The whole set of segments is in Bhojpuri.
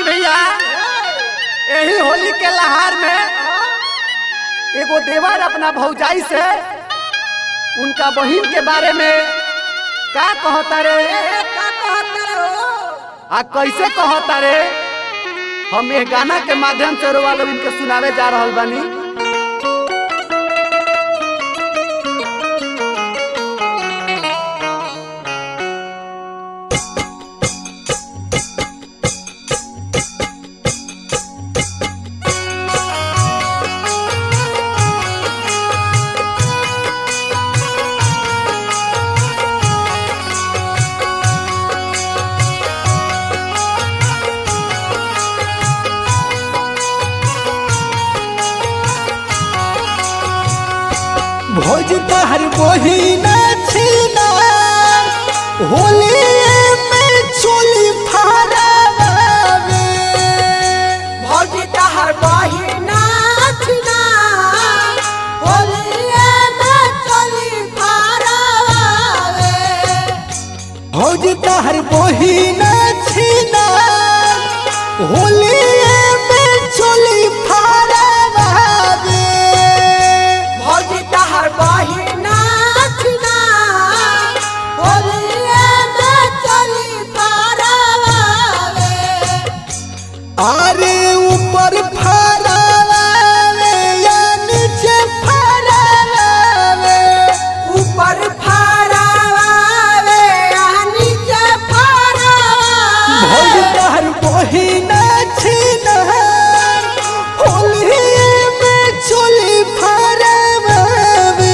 भैया यही होली के लहार में एगो देवर अपना भौजाई से उनका बहिन के बारे में का कहता रे आ कैसे कहता रे हम ये गाना के माध्यम से रोवा लोग इनके सुनावे जा रहल बानी भोज तहर बहिना छिना होली में चोली फहरावे भौजी तहर बहिना छिना होलिए में चली पारावे भोज तहर बहिना छिना होली में चोली फहरावे भौजी तहर बहिना छिना होलिए में चली पारावे अरे ऊपर फहरावे या नीचे फहरावे ऊपर फारावे आ नीचे फारावे भोज तहर बहिना छिना होली में चोली फहरावे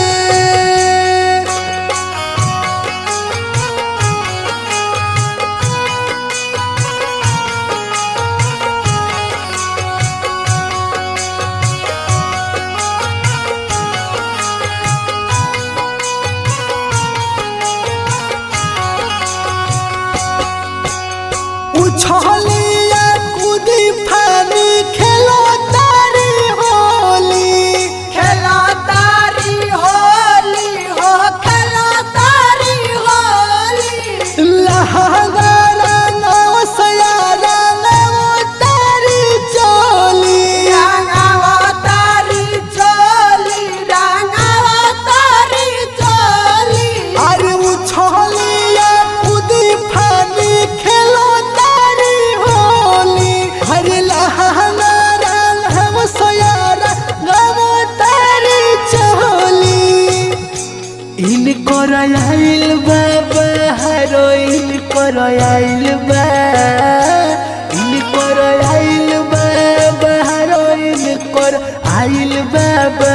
उछलिया कूदी फानी खेलो तारी होली खेला तारी होली हो खेला तारी होली लहंगारा नाव सयारा नाव तारी चोली रंगावा तारी चोली रंगावा तारी चोली अरे उछलिया कूदी फानी खेलो तारी होली अरे लहंगारा नाव सयारा नाव तारी चोली इन कर आइल बाबा हरो इन कर आइल बा इन कर आइल बाबा हरो इन कर आइल बाबा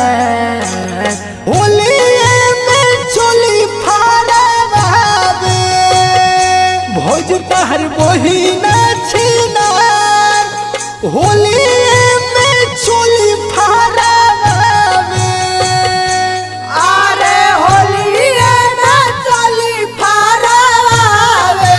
होली में चोली फाड़ावे भोज तहर बहिना छिना होली में चोली फाड़ावे अरे होलिए में चली फारावे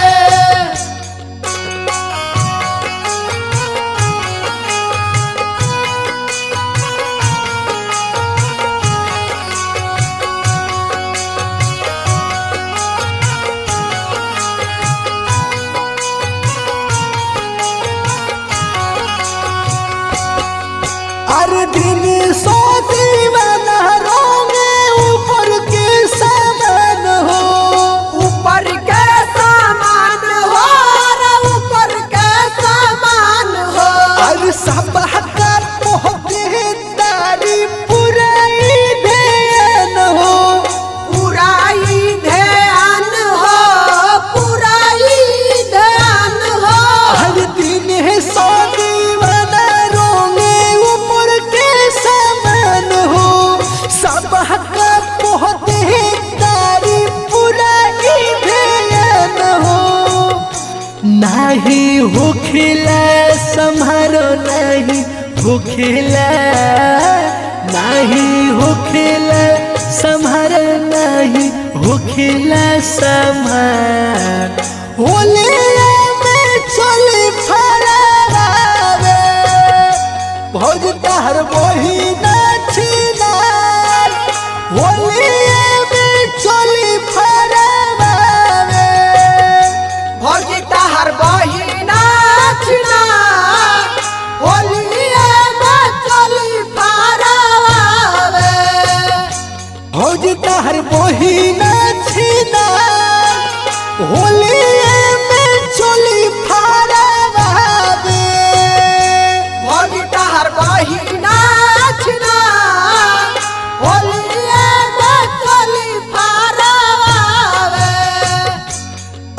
अरे दिन सो दीवाना रोंगे ऊपर के सामान हो ऊपर के सामान हो रे ऊपर के सामान हो अरे सब हका पहुँचे तारी पुराई देन हो पूरा ही ध्यान हो पूरा ही ध्यान हो हर दिन है सो दीवाना रोंगे ऊपर के सामान हो सब हका पहुँचे तारी पुराई देन हो नाही होखिला सम्हारो नाही होखिला नाही होखिला सम्हारो नाही होखिला सम्हार होली में चली फरावे भौज तहर बहिना छिनार होली में चली फरावे भौजी तहर बहिना छिना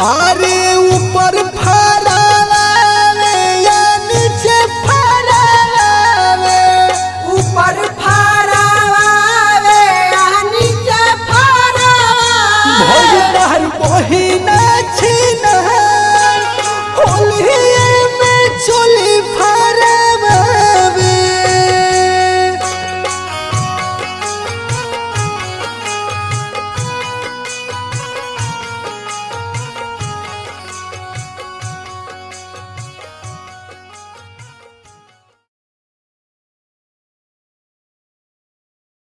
अरे